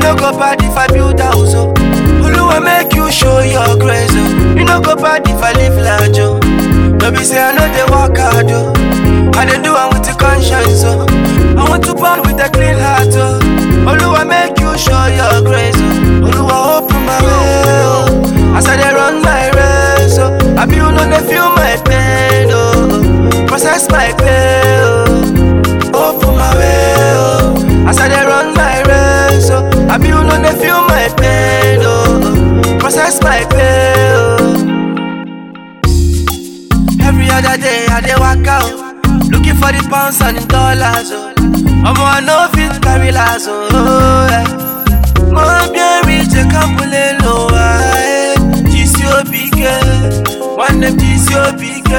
no go bad if I build house, oh. Oluwa make you show your grace, oh. You no go bad if I live large, oh. No be say I know they work hard, oh. I dey do am with the conscience, oh. I want to born with a clean heart, oh. Oluwa make you show your grace, oh. Oluwa open my way, oh. As I dey run my race, oh. I be you know they feel my pain, oh. Process my pain, oh. Open my way, oh. As I dey run my race, oh. I be you know they feel my pain, oh. Process my pain, oh. Every other day I dey work out, looking for the pounds and the dollars, oh. Omo I no fit carry last, oh. Yeah. Mo bien rich e kampule lo ah, GCOBK, one name GCOBK.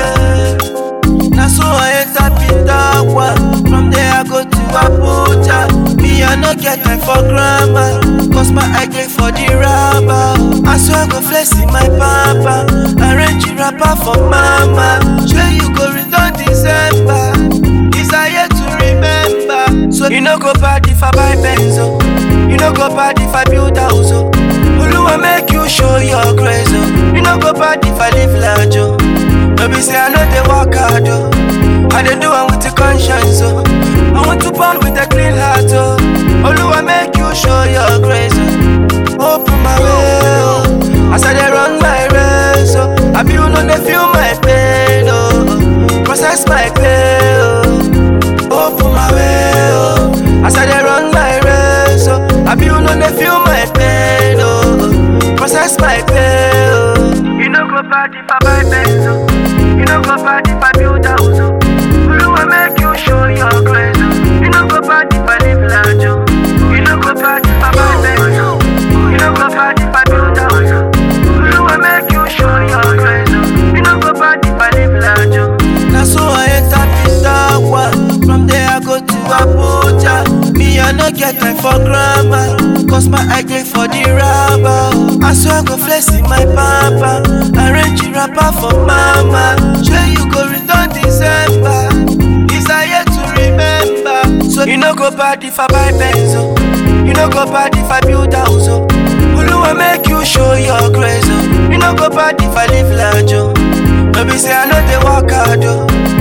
Na so I enter Pitagua, from there I go to Abuja. Me I no get time for grammar, cause my eye dey for the rubber. I swear I go flex in my papa, arrange the rapper for mama. Sure you go return December, desire to remember. So you no go bad if I buy Benzo, you no go bad if I build house. Oh. Oluwa make you show your grace, oh. You no go bad if I live large, oh. No be say I know they work hard, oh. I dey do am with the conscience, oh. I want to born with a clean heart, oh. Oluwa make you show your grace, oh. Open my way, oh. As I dey run my race, oh. I be you know they feel my pain, oh. Process my pain, oh. Open my way, oh. As I dey run my race, oh. I be you know they feel my pain, oh. Process my pain, oh. You no go bad if I buy Benz, oh. You no go bad if I build house, oh. Oluwa make you show your grace, oh. You no go bad if I live large, oh. You no go bad if I buy Benz, oh. You no go bad if I build house, oh. Oluwa make you show your grace, oh. You no go bad if I live large, oh. Na so I enter Pitagua, from there I go to Abuja. Me I no get time for grammar, cause my eye dey for the rubber. I swear I go flex in my papa, arrange the rapper for mama. Sure you go return December, desire to remember. So you no go bad if I buy Benzo, you no go bad if I build house. Oh. Oluwa make you show your grace, oh. You no go bad if I live large, oh. No be say I know they work hard, oh.